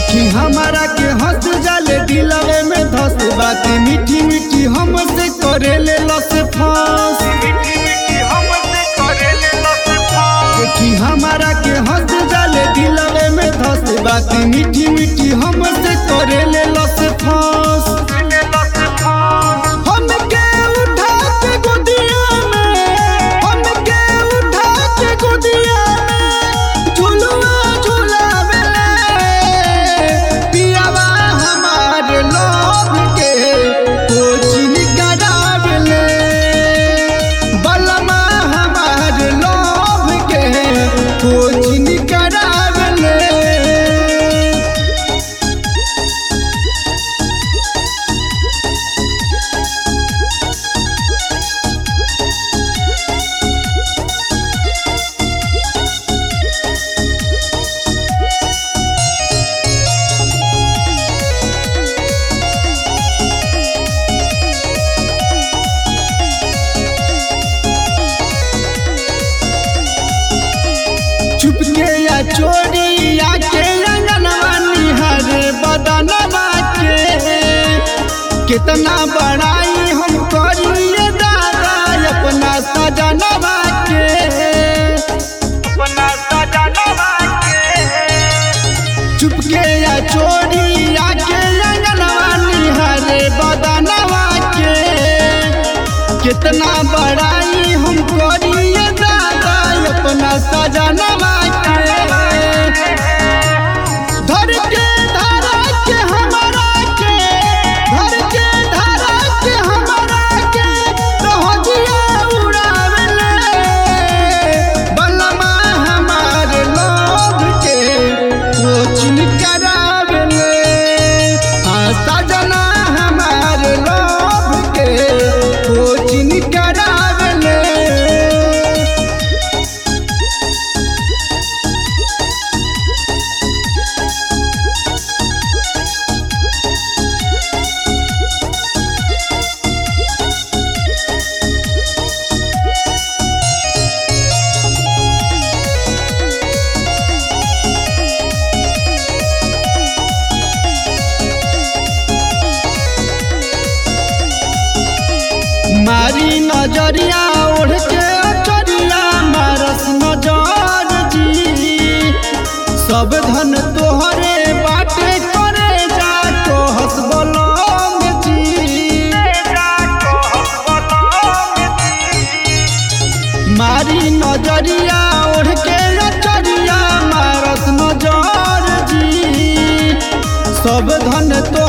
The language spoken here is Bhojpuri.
देखी हमारा के हंस जाले दिलवे में धस बात मीठी मीठी हमसे करेले लस फांस देखी हमारा के हंस जाले दिलवे में धस बात मीठी मीठी हमसे करेले लस फांस हमके उठा के गोदिया में हमके उठा के गोदिया में झुलुआ झुलावेले पियावा हमारे लोभ के कोचिंग करावेले बलमा हमारे लोभ के कोचिंग करावेले चुपके या चोरी या के अंगनवा निहरे बदनवा के कितना बड़ाई हम करिए दादा अपना सजनवा के चुपके या चोरी या के अंगनवा निहरे बदनवा के कितना बड़ाई हम करिए दादा अपना सजनवा के धर के धारा के हमारा के धर के धारा के हमारा के रोहजिया उड़ावेले बलमा हमारे लोग के कोचिंग करावेले आ सजना हमारे लोग के कोचिंग करावेले मारी नजरिया ओढ़ के अचरिया मारस नजर जी सब धन तोहरे बाटे करे जा कहस बलम जी मारी नजरिया ओढ़ के अचरिया मारस नजर जी सब धन तो